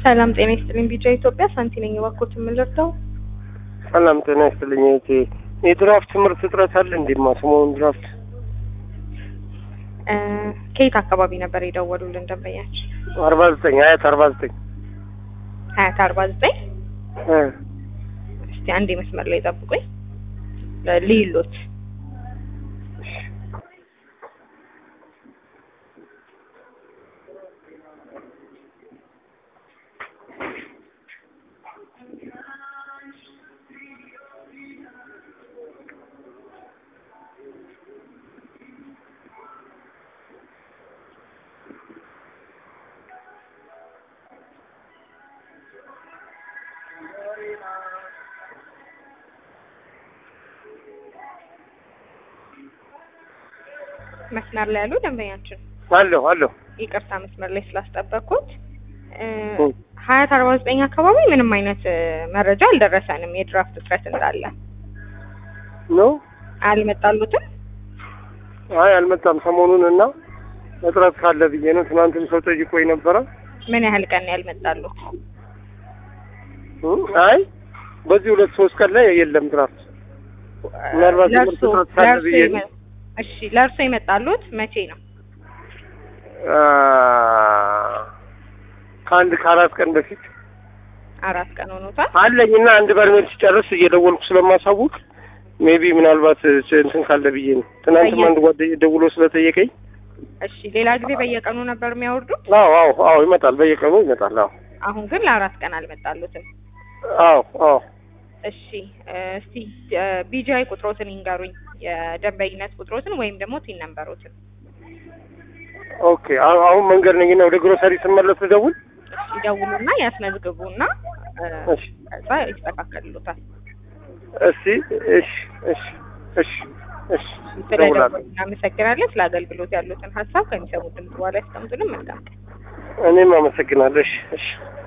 ሰላም ጤና ይስጥልኝ። ቢጫ ኢትዮጵያ ሳንቲ ነኝ። እባክዎት የምንረዳው ሰላም ጤና ይስጥልኝ እህቴ። የድራፍት ምርት እጥረት አለ እንዴማ? ሰሞኑን ድራፍት እ ከየት አካባቢ ነበር የደወሉልን ደንበኛችን? አርባ ዘጠኝ ሀያት አርባ ዘጠኝ ሀያት አርባ ዘጠኝ እ እስቲ አንዴ መስመር ላይ ጠብቁኝ ልይሎት መስመር ላይ ያሉ ደንበኛችን አለሁ አለሁ። ይቅርታ መስመር ላይ ስላስጠበቅኩት እ እ ሀያት አርባ ዘጠኝ አካባቢ ምንም አይነት እ መረጃ አልደረሰንም የድራፍት እጥረት እንዳለ ነው? አልመጣሉትም አይ አልመጣም ሰሞኑን እና እጥረት ካለ ብዬ ነው። ትናንትም ሰው ጠይቆኝ ነበረ። ምን ያህል ቀን ያልመጣሉት እ አይ በዚህ ሁለት ሶስት ቀን ላይ የለም ድራፍት። ምናልባት ለእርሶ ትምህርት እጥረት ካለ ለእርሶ ብዬ የመ- እሺ ለእርሶ የመጣሉት መቼ ነው አ፣ ከአንድ ከአራት ቀን በፊት አራት ቀን ሆኖታል አለኝ እና አንድ በርሜል ሲጨርስ እየደወልኩ ስለማሳውቅ ሜቢ ምናልባት ስ- እንትን ካለ ብዬ ነው። ትናንትም በየ- አንድ ጓደኛ ደውሎ ስለጠየቀኝ እሺ ሌላ ጊዜ በየቀኑ ነበር የሚያወርዱት አዎ አዎ አዎ ይመጣል፣ በየቀኑ ይመጣል። አዎ አሁን ግን ለአራት ቀን አልመጣሉትም አዎ አዎ እሺ እ እስቲ ቢጂአይ ቁጥሮትን ይንገሩኝ የደንበኝነት ቁጥሮትን ወይም ደግሞ ቲን ነምበሮትን ኦኬ። አሁ- አሁን መንገድ ነኝና ወደ ግሮሰሪ ስመለስ ልደውል። እሺ ይደውሉና ያስመዝግቡና እ እሺ ከዛ ይስተካከልሎታል እስቲ እሺ እሺ እሺ እሺ ስለደወሉ እደውላለሁ። እናመሰግናለን ስለ አገልግሎት ያሉትን ሀሳብ ከሚሰሙት ድምጽ በኋላ ያስቀምጡልን መልካም ቀን እኔም አመሰግናለሁ። እሺ እሺ